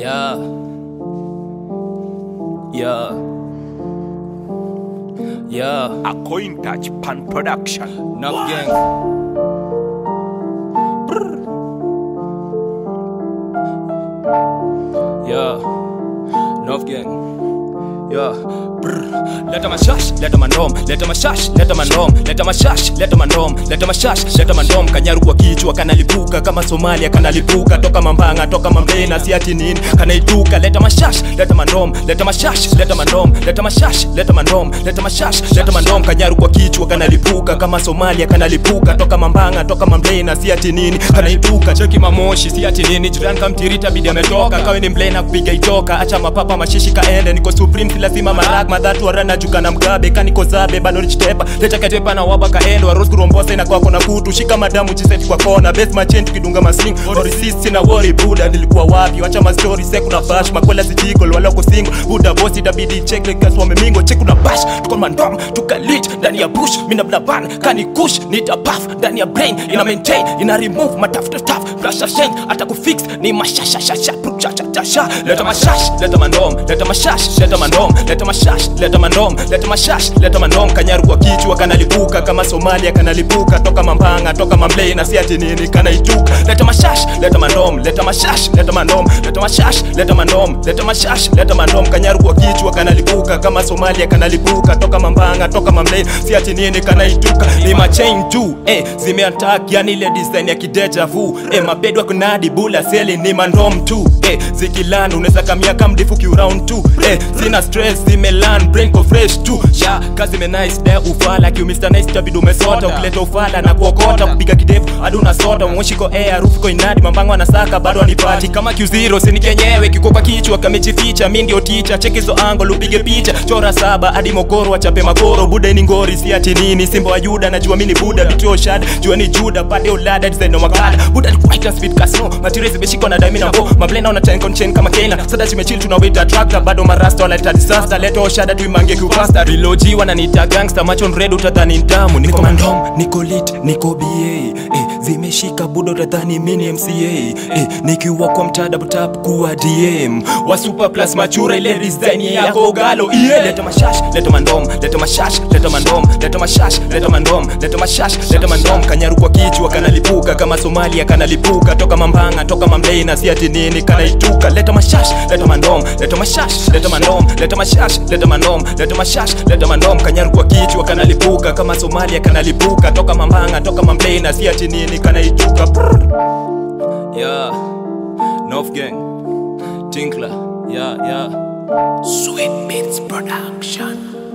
Yeah. Yeah. Yeah. A coin touch pan production. Knock gang. Yeah. Knock gang. Yeah. Brr. Leta mashash, leta mandom, leta mashash, leta mandom, leta mashash, leta mandom, leta mashash, leta mandom. Kanyaru kwa kichwa kanalipuka kama Somalia kanalipuka toka Mambanga, toka Mambena, si ati nini kanaituka. Leta mashash, leta mandom, leta mashash, leta mandom, leta mashash, leta mandom, leta mashash, leta mandom. Kanyaru kwa kichwa kanalipuka kama Somalia kanalipuka toka Mambanga, toka Mambena, si ati nini kanaituka. Cheki mamoshi, si ati nini jirani kamtirita bidi ametoka kawe ni mblena kupiga itoka acha mapapa mashishi kaende niko supreme si lazima marak madhatu warana juka na mgabe kaniko zabe bado lichitepa leta katepa na waba kaendo waros kurombose na kwako na kutu shika madamu chiseti kwa kona best machin tukidunga masling orisist na worry buda nilikuwa wapi wacha ma story seku na bash makwela sijikol wala uko single buda boss itabidi check like gas wamemingo check na bash tuko mandom tukalit ndani ya bush mina blaban kani kush nita puff ndani ya brain ina maintain ina remove matafuta taf flash shine hata kufix ni mashashashasha cha leta mashash leta mandom leta mashash leta mandom leta mashash leta mandom leta mashash leta mandom kanyaru kwa kichwa kanalipuka kama Somalia kanalipuka toka Mambanga toka Mamlei na si ati nini kanaituka leta mashash leta mandom leta mashash leta mandom leta mashash leta mandom leta mashash leta mandom kanyaru kwa kichwa kanalipuka kama Somalia kanalipuka toka Mambanga toka Mamlei si ati nini kanaituka ni machain juu eh zimeattack yani ile design ya kideja vu eh mabedwa kunadi bula seli ni mandom tu eh zikilan unaweza kamia kama mdifu ki round tu eh sina stress zimelan brain ko fresh tu sha kazi me nice de ufala ki Mr nice tabidi umesota ukileta ufala na kuokota kupiga kidevu hadi unasota moshi ko air harufu ko inadi mambango anasaka bado anipati kama Q0 sini kenyewe kikopa kichwa kamejificha mimi ndio teacher cheki hizo angle upige picha chora saba hadi mokoro achape makoro buda ni ngori si ati nini simba wa Yuda najua mimi ni buda bitio shad jua ni Juda pade ulada design no makala buda ni quite a speed casino materials zimeshikwa na diamond na bo mablena una chain con chain kama Kena sada chimechill tunawita tractor bado marasta wanaleta disaster leto shada tuimange kupasta reloji wananiita gangster macho red utadhani ndamu niko mandom niko lit niko ba eh, zimeshika buda utadhani mini mca eh, nikiwa kwa mtada tap kuwa dm wa super plus machura ile design yako galo yeah. leta mashash leta mandom leta mashash leta mandom leta mashash leta mandom leta mashash leta mandom kanyaru kwa kichwa kanalipuka kama somalia kanalipuka toka mambanga toka mamlei na si ati nini kanaituka leta mashash leta mandom leta mashash leta mandom leta mashash leta mandom leta mashash leta mandom kanyaru kwa kichwa kanalipuka kama somalia kanalipuka toka mambanga toka mamlei na si ati nini kanaituka Brr. yeah North gang Tinkler yeah yeah Sweet Beats Production.